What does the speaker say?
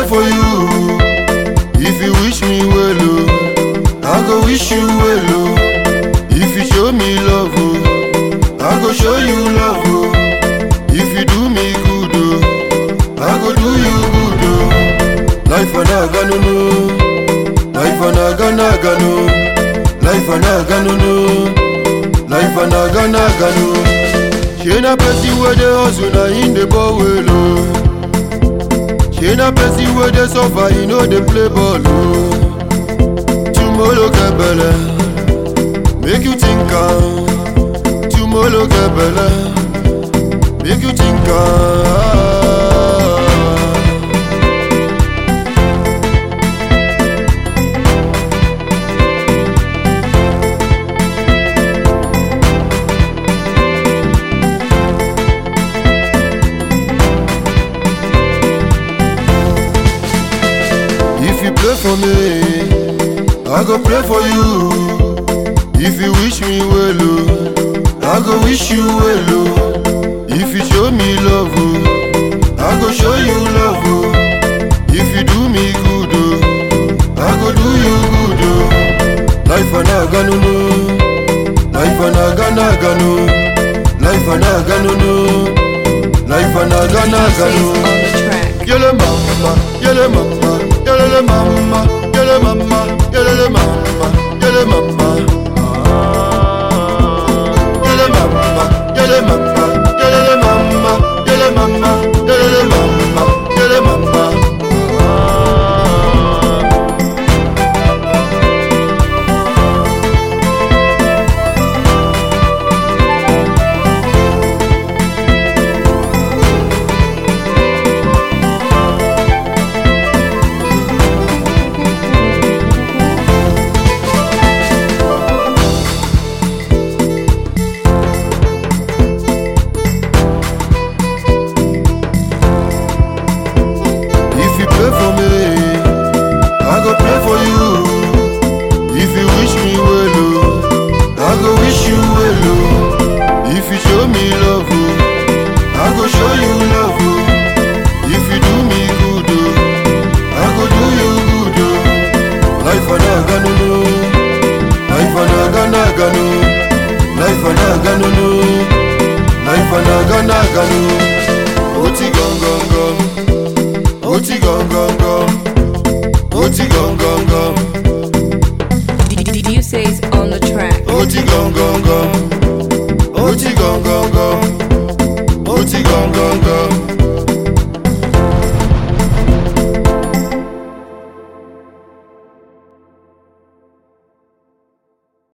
pray for you. If you wish me well, oh, I go wish you well, oh. If you show me love, oh, I go show you love, oh. If you do me good, oh, I go do you good, oh. Life anaga no no, life anaga naga no, life anaga no no, life anaga naga no. She na person wey dey hustle na him dey ball well, oh. She na person wey dey suffer, e no dey play ball, oh. Tomorrow get belle, make you think am. Tomorrow get belle, make you think am. If you pray for me, I go pray for you. If you wish me well, oh, I go wish you well, oh. If you show me love, oh, I go show you love, oh. If you do me good, oh, I go do you good, oh. Life anaga no no, life anaga naga no, life anaga no no, life anaga naga DJs no. on the track. Yele mama, yele mama, yele mama, yele mama, yele mama, yele mama. Yele mama, yele mama, yele mama, yele mama, yele mama, yele mama. If you pray for me, I go pray for you. If you wish me well, oh, I go wish you well, oh. If you show me love, oh, I go show you love, oh. If you do me good, oh, I go do you good, oh. Life anaga no no, life anaga naga no, life anaga no no, life anaga naga no. Oti gong gong gong. Oti gong gong gong. Oti gong gong gong. DJs on the track. Oti gong gong gong. Oti gong gong gong. Oti gong gong gong.